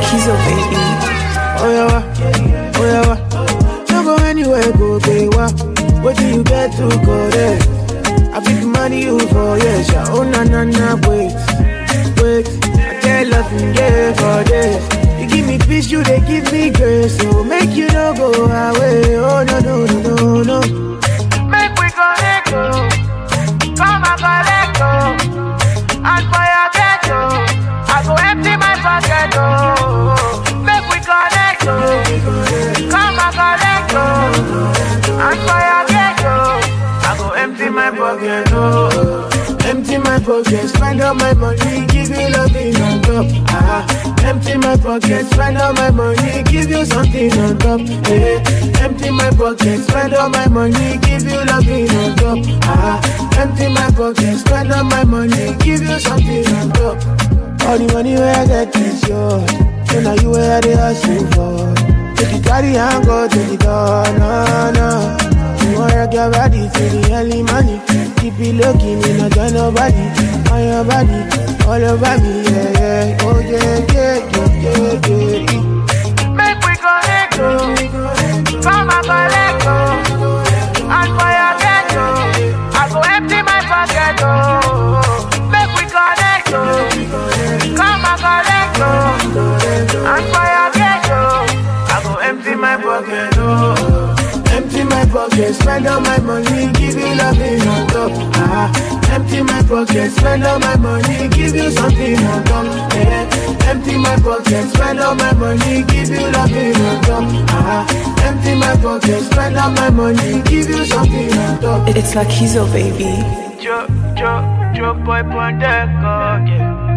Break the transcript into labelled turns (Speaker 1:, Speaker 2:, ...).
Speaker 1: Kizo, baby.
Speaker 2: Oh yeah, wa, oh yeah, wa. Don't go anywhere, go pay wa. What do you get to go there? I fit money you for yes, yeah. Oh na na na, wait, wait. I get loving yeah for this. You give me peace, you they give me grace. So make you no go away. Oh no no no no no. Make we connect, oh. Come and collect, oh. And for your ghetto, I go empty my pocket, oh. Make we connect, oh. Come and collect, oh. And for your ghetto, I go empty my pocket, oh. Empty my pocket, spend all my money, give you loving on top. Ah, empty my pocket, spend all my money, give you something on top. Hey, empty my pocket, spend all my money, give you loving on top. Ah, empty my pocket, spend all my money, give you something on top. All the money where I get is yours. So now you where they hustle for. Take you carry and go to the door, no, no. You want rock your body to the early money. Keep it looking, me not tell nobody. On your body, all over me, yeah, yeah. Oh yeah, yeah, yeah, yeah, yeah. Make we connect, oh. Come and collect, oh. And for your ghetto, I go empty my pocket, oh. Make we connect, oh. Come and collect, oh. And for your ghetto, I go empty my pocket, oh. Empty my pocket, spend all my money, give you loving on top. Ah, empty my pocket, spend all my money, give you something on top. Yeah. Empty my pocket, spend all my money, give you loving on top. Ah, empty my pocket, spend all my money, give you something on top.
Speaker 1: It's like Kizo, baby.
Speaker 2: Joe, Joe, Joe boy Pondeco, yeah.